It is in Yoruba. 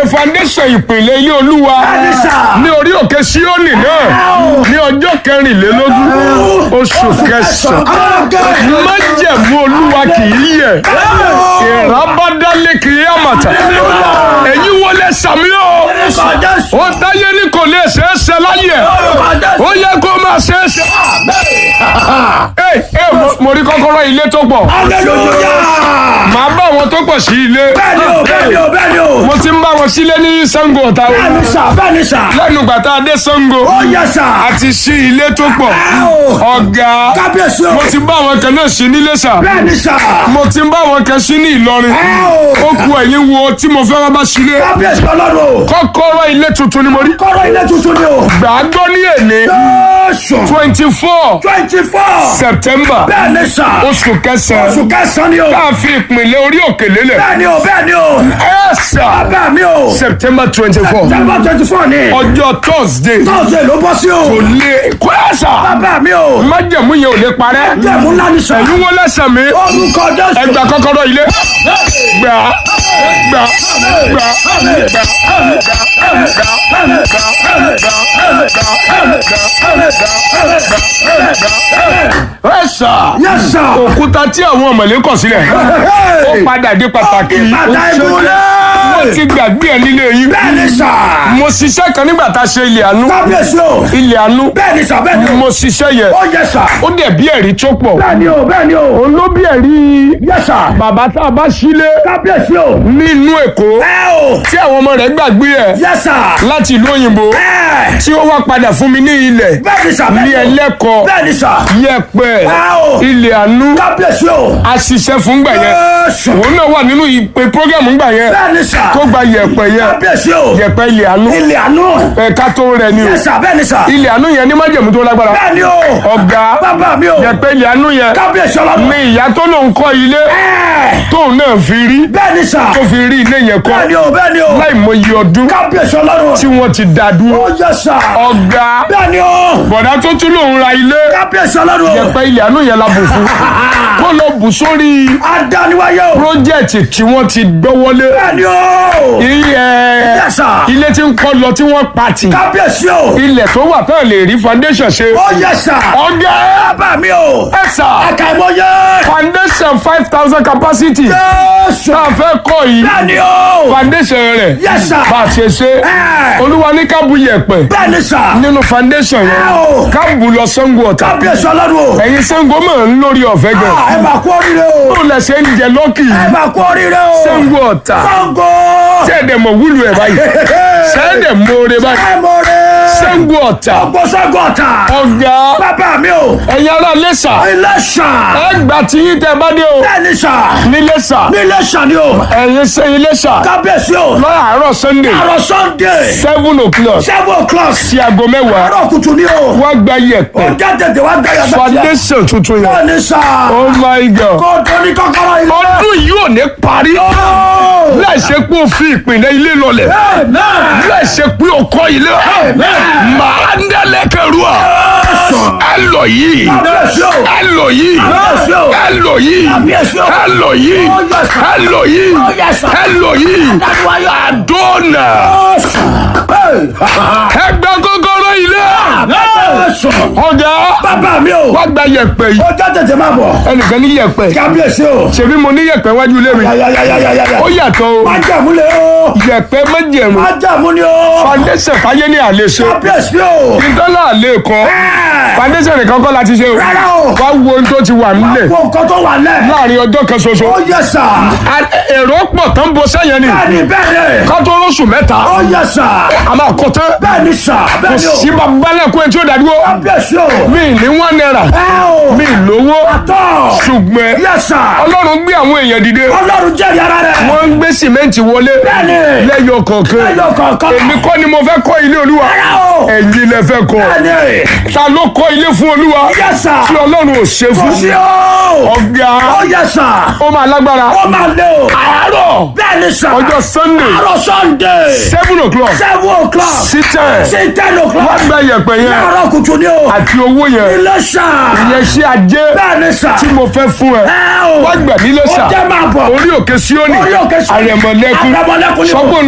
foundation ìpìlẹ̀ ilé olúwa Bẹ́ẹ̀ni sà. ní orí òkè síónì náà ní ọjọ́ kẹrìnlélógún oṣù kẹsàn-án májẹ̀mú olúwa kì í yẹ̀ ìrábádálé kì í àmàtà èyí wọlé sàmí o ó táyé ní kò lè ṣeé ṣe láyé ó yẹ kó máa ṣeé ṣe. ẹ ẹ mo- mo rí kọ́kọ́rọ́ ilé tó pọ̀ màá bá àwọn tó pọ̀ sí ilé Bẹ́ẹ̀ni o, bẹ́ẹ̀ni o, bẹ́ẹ̀ni o. mo ti ń bá wọn sílé ní Ṣàngó Ọ̀tà o Bẹ́ẹ̀ni sà, bẹ́ẹ̀ni sà. lẹ́nu gbàtà adé Ṣàngó Ó yẹ sà. àti sí ilé tó pọ̀ ọ̀gá Kábíyèsí o. mo ti bá àwọn kan náà sí nílé sà Bẹ́ẹ̀ni sà. mo ti bá àwọn kan sí ní Ìlọrin ó ku ẹ̀yìn wo tí mo fẹ́ wá bá sílé Kábíyèsí ọlọ́run o. kọ́kọ́rọ́ ilé tuntun ni mo rí Kọ́rọ̀ ilé tuntun ni o. gbàgbọ́ ní èlé Jésù. twenty four Twenty four. September Bẹ́ẹ̀ni sà. oṣù kẹsàn-án Oṣù kẹsàn-án ni o. tá a fi ìpìlẹ̀ orí òkè lélẹ̀ Bẹ́ẹ̀ni o, bẹ́ẹ̀ni o. ẹ̀ sà Bàbá mi o. September twenty four September twenty four ni. ọjọ́ Thursday Tọ́sídẹ̀ẹ́ ló bọ́ sí o. kò lè kó ẹ̀ sà Bàbá mi o. májẹ̀mú yẹn ò lè parẹ́ Jẹ̀mú ńlá ni sà. ẹ̀yin wọ́n lẹ́sẹ̀ mi Orúkọ Jésù. ẹgbà kọ́kọ́rọ́ ilé gbà gbà gbà ẹ sà Yes sir. òkúta tí àwọn ọmọlé kọ̀ sílẹ̀ ó padà dé pàtàkì Bàtà mo ìgúnlẹ̀. ti gbàgbé ẹ nílé yín Bẹ́ẹ̀ni sà. mo ṣiṣẹ́ kan nígbà tá a ṣe ilé àánú Kábíyèsí o. ilé àánú Bẹ́ẹ̀ni sà, bẹ́ẹ̀ni o. mo ṣiṣẹ́ yẹn Ó yẹ sà. ó dẹ̀ bí ẹ̀rí tó pọ̀ Bẹ́ẹ̀ni o, bẹ́ẹ̀ni o. òun ló bí ẹ̀rí Yes sir. bàbá tá a bá sílé Kábíyèsí o. nínú Èkó Ẹ o. tí àwọn ọmọ rẹ̀ gbàgbé ẹ̀ Yes sir. láti ìlú òyìnbó Ẹ. tí ó wá padà fún mi ní ilẹ̀ Bẹ́ẹ̀ni sà, ní bẹ́ẹ̀ni o. ẹlẹ́kọ̀ọ́ Bẹ́ẹ̀ni sà. yẹ̀pẹ̀ Ẹ o. ilẹ̀ àánú Kábíyèsí o. a ṣiṣẹ́ fún gbà yẹn Jésù. òun náà wà nínú ìpè prógámù gbà yẹn Bẹ́ẹ̀ni sà. tó gba yẹ̀pẹ̀ yẹn Kábíyèsí o. yẹ̀pẹ̀ ilẹ̀ àánú Ilé àánú. ẹ̀ka tó rẹ̀ ni o Yes sir, bẹ́ẹ̀ni sà. ilẹ̀ àánú yẹn ní májẹ̀mú tó lágbára Bẹ́ẹ̀ni o. ọ̀gá Bàbá mi o. yẹ̀pẹ̀ ilẹ̀ àánú yẹn Kábíyèsí ọlọ́run. ní ìyá tó lòun kọ́ ilé Ẹ. tóun náà fi rí Bẹ́ẹ̀ni sà. tó fi rí ilé yẹn kọ́ Bẹ́ẹ̀ni o, bẹ́ẹ̀ni o. láì mọye ọdún Kábíyèsí ọlọ́run. tí wọ́n ti dá dúró Ó yẹ sà. ọ̀gá Bẹ́ẹ̀ni o. bọ̀dá tó tún lòun ra ilé Kábíyèsí ọlọ́run. yẹ̀pẹ̀ ilẹ̀ àánú yẹn la bù fún kó lọ bù sórí Adániwáyé o. pírójẹ́tì tí wọ́n ti gbọ́wọ́lé Bẹ́ẹ̀ni o. ilẹ̀ Yes sir. ilé tí ń kọ́ lọ tí wọ́n pati Kábíyèsí o. ilẹ̀ tó wà tán lè rí foundation ṣe Ó yẹ sà. ọ̀gá Bàbá mi o. ẹ̀sà Àkàìmọye. foundation five thousand capacity Jésù. tá a fẹ́ kọ́ yìí Bẹ́ẹ̀ni o. foundation rẹ̀ Yes sir. bá a ṣe ṣe Ẹ. olúwa ní ká bu yẹ̀pẹ̀ Bẹ́ẹ̀ni sà. nínú foundation Ẹ o. yẹn ká bu lọ Ṣàngó Ọ̀tà Kábíyèsí ọlọ́run o. ẹ̀yin Ṣàngó mọ̀ ń lórí ọ̀fẹ́ gan Ah, Ẹ máa kú oríire o. bó lẹ ṣe ń jẹ lọ́kì Ẹ máa kú oríire o. Ṣàngó Ọ̀tà Ṣàngó. ṣẹ́ẹ̀dẹ̀ mọ̀ wúlò ẹ̀ báyìí ṣẹ́ẹ̀dẹ̀ mọ̀ọ́rẹ́ báyìí Ẹ mọ̀ rẹ̀. Ṣàngó Ọ̀tà Gbogbo Ṣàngó Ọ̀tà. ọ̀gá Bàbá mi o. ẹ̀yin ará Iléṣà Ilé ṣà. ẹ gbà tí yín tẹ bá dé o Bẹ́ẹ̀ni ṣà. níléṣà Nílé ṣà ni o. ẹ̀yin ṣe Iléṣà Kábíyèsí o. lọ́yàárọ̀ Sunday Àrọ̀ Sunday. seven o'clock Seven o'clock. sí aago mẹ́wàá Àrọ̀ kùtù ni o. wá gba yẹ̀pẹ̀ Ọjà tètè wá gbẹ̀yà bẹ́ẹ̀. foundation tuntun yẹn Bẹ́ẹ̀ni ṣà. oh my god Kó tó ní kọ́kọ́rọ́ ilé. ọdún yìí ò ní parí Oh. láì ṣe pé o fi ìpìlẹ̀ ilé lọlẹ̀ Amen. láì ṣe pé o kọ́ ilé màá ń dẹ́lẹ́kẹ̀rú à ẹ lọ yìí Kábíyèsí o. ẹ lọ yìí Kábíyèsí o. ẹ lọ yìí Kábíyèsí o. ẹ lọ yìí Oh, yes, sir. ẹ lọ yìí Oh, yes, sir. ẹ lọ yìí Adániwáyé. àdónà ẹ gba kọ́kọ́rọ́ ilé Kábíyèsí o. ọjà Bàbá mi o. wá gba yẹ̀pẹ̀ yìí Ọjà tètè máa bọ̀. ẹnìkan ní yẹ̀pẹ̀ Kábíyèsí o. ṣèbí mo ní yẹ̀pẹ̀ wájú ilé mi Yàyàyàyàyàyà. ó yàtọ̀ o Májàmú le o. yẹ̀pẹ̀ méjèèmù Májàmú ni o. foundation fàyè ní àlè ṣe Kábíyèsí o. ìdọ́là àlè kọ́ Ẹ. foundation nìkan kọ́ láti ṣe o Rárá o. wá wo ohun tó ti wà nílẹ̀ Wo nǹkan tó wà lẹ̀. láàrin ọjọ́ kan ṣoṣo Ó yẹ sà. A- èrò pọ̀ tán bo sẹ́yìn ni Bẹ́ẹ̀ni bẹ́ẹ̀ni. ká tó rọ́ṣù mẹ́ta Ó yẹ sà. a máa kọ́ tán Bẹ́ẹ̀ni sà. kò Bẹ́ẹ̀ni o. sí babalẹ̀kùn ẹ̀ tí ó dàdúró Kábíyèsí o. mi ní wọ́n náírà Ẹ o. mi lówó Tọ́. ṣùgbọ́n Yẹ sà. ọlọ́run gbé àwọn èèyàn dìde Ọlọ́run jẹ́rìí ara rẹ̀. wọ́n ń gbé sìmẹ́ǹtì wọlé Bẹ́ẹ̀ni. lẹ́yọ kọ̀ọ̀kan Ẹyọ kọ̀ọ̀kan. èmi kọ́ ni mo fẹ́ kọ́ ilé olúwa Rárá o. ẹ̀yin lẹ fẹ́ kọ́ Bẹ́ẹ̀ni. ta ló kọ́ ilé fún olúwa Yẹ sà. tí ọlọ́run ò ṣe Kò fún sí o. ọ̀gá Ó yẹ sà. ó máa lágbára Ó máa lé o. àárọ̀ Bẹ́ẹ̀ni sà. ọjọ́ sunday Àárọ̀ Sunday. seven o'clock Seven o'clock. sí ten Sí ten o'clock. wọ́n gba yẹ̀pẹ̀ yẹn Láàárọ̀ kùtù ni o. àti owó yẹn Ilé sà. ìyẹn ṣe ajé Bẹ́ẹ̀ni sà. tí mo fẹ́ fún ẹ Ẹ o. wọ́n gbà nílé Ó sà jẹ́ máa bọ̀. orí òkè síónì Orí òkè Síónì. àrẹ̀mọ̀lẹ́kún Àrẹ̀mọ̀lẹ́kún ni o. sọ́gbọ̀n